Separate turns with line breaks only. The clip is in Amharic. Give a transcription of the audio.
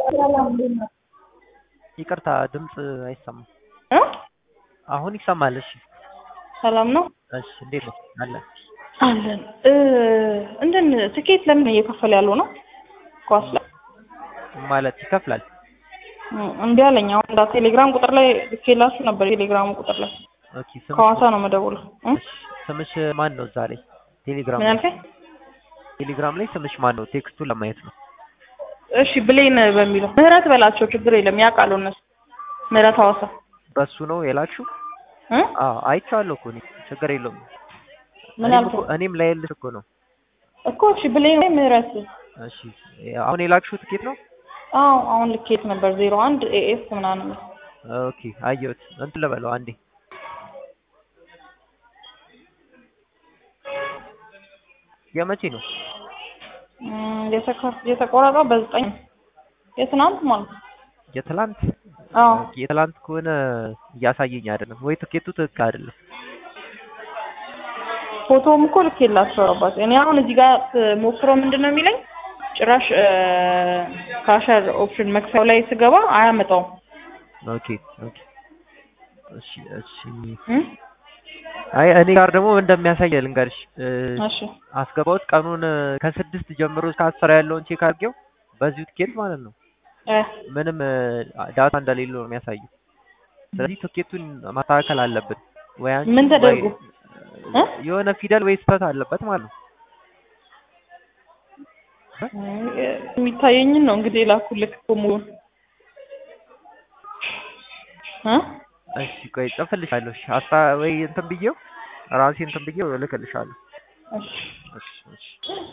ይቅርታ ድምፅ አይሰማም።
እ
አሁን ይሰማል። እሺ
ሰላም ነው
እሺ፣ እንዴት ነው አለ
አለን። እ እንትን ትኬት ለምን እየከፈለ ያለው ነው? ኳስ ላይ
ማለት ይከፍላል።
እ እምቢ አለኝ። አሁን እንዳ ቴሌግራም ቁጥር ላይ ልኬላችሁ ነበር። ቴሌግራሙ ቁጥር ላይ
ኦኬ፣ ስምሽ
ከሐዋሳ ነው መደውለው። እ
እሺ፣ ስምሽ ማን ነው? ዛሬ ቴሌግራም
ምን
ላይ
ያልከኝ?
ቴሌግራም ላይ ስምሽ ማን ነው? ቴክስቱን ለማየት ነው።
እሺ ብሌን በሚለው ምህረት በላቸው ችግር የለም ያውቃሉ እነሱ። ምህረት ሐዋሳ
በሱ ነው የላችሁ?
እ
አዎ አይቼዋለሁ እኮ እኔ ችግር የለውም።
ምን
እኔም
አልከኝ?
እኮ እኔም ላይልሽ እኮ ነው።
እኮ እሺ ብሌን ወይ ምህረት
እሺ አሁን የላክሽው ትኬት ነው?
አዎ አሁን ልኬት ነበር ዜሮ አንድ ኤኤስ ምናምን
ኦኬ አየሁት። እንትን ልበለው አንዴ የመቼ ነው?
እም፣ የተከ- የተቆረጠው በዘጠኝ የትናንት ማለት ነው።
የትላንት
አዎ
ኦኬ፣ የትላንት ከሆነ እያሳየኝ አይደለም ወይ ትኬቱ ትክክል አይደለም።
ፎቶም እኮ ልኬላቸው አባት እኔ አሁን እዚህ ጋር ሞክረው ምንድን ነው የሚለኝ ጭራሽ ካሸር ኦፕሽን መክፈያው ላይ ስገባ አያመጣውም።
ኦኬ ኦኬ እሺ እሺ
እም?
አይ እኔ ጋር ደግሞ እንደሚያሳይ ልንገርሽ እ፣
እሺ
አስገባሁት ቀኑን እ፣ ከስድስት ጀምሮ እስከ አስር ያለውን ቼክ አድርጌው በዚሁ ትኬት ማለት ነው
እ
ምንም እ፣ ዳታ እንደሌለው ነው የሚያሳየው። ስለዚህ ትኬቱን ማስተካከል አለብን ወይ አንቺ
ምን ተደርጎ?
ወይ፣
እ?
የሆነ ፊደል ወይ ስህተት አለበት ማለት ነው።
የሚታየኝን ነው እንግዲህ ላኩልክ እኮ ሙሉን እ
እሺ ቆይ ጽፍልሻለሁ። እሺ አስታ ወይ እንትን ብዬው ራሴ እንትን ብዬው እልክልሻለሁ።
እሺ
እሺ እሺ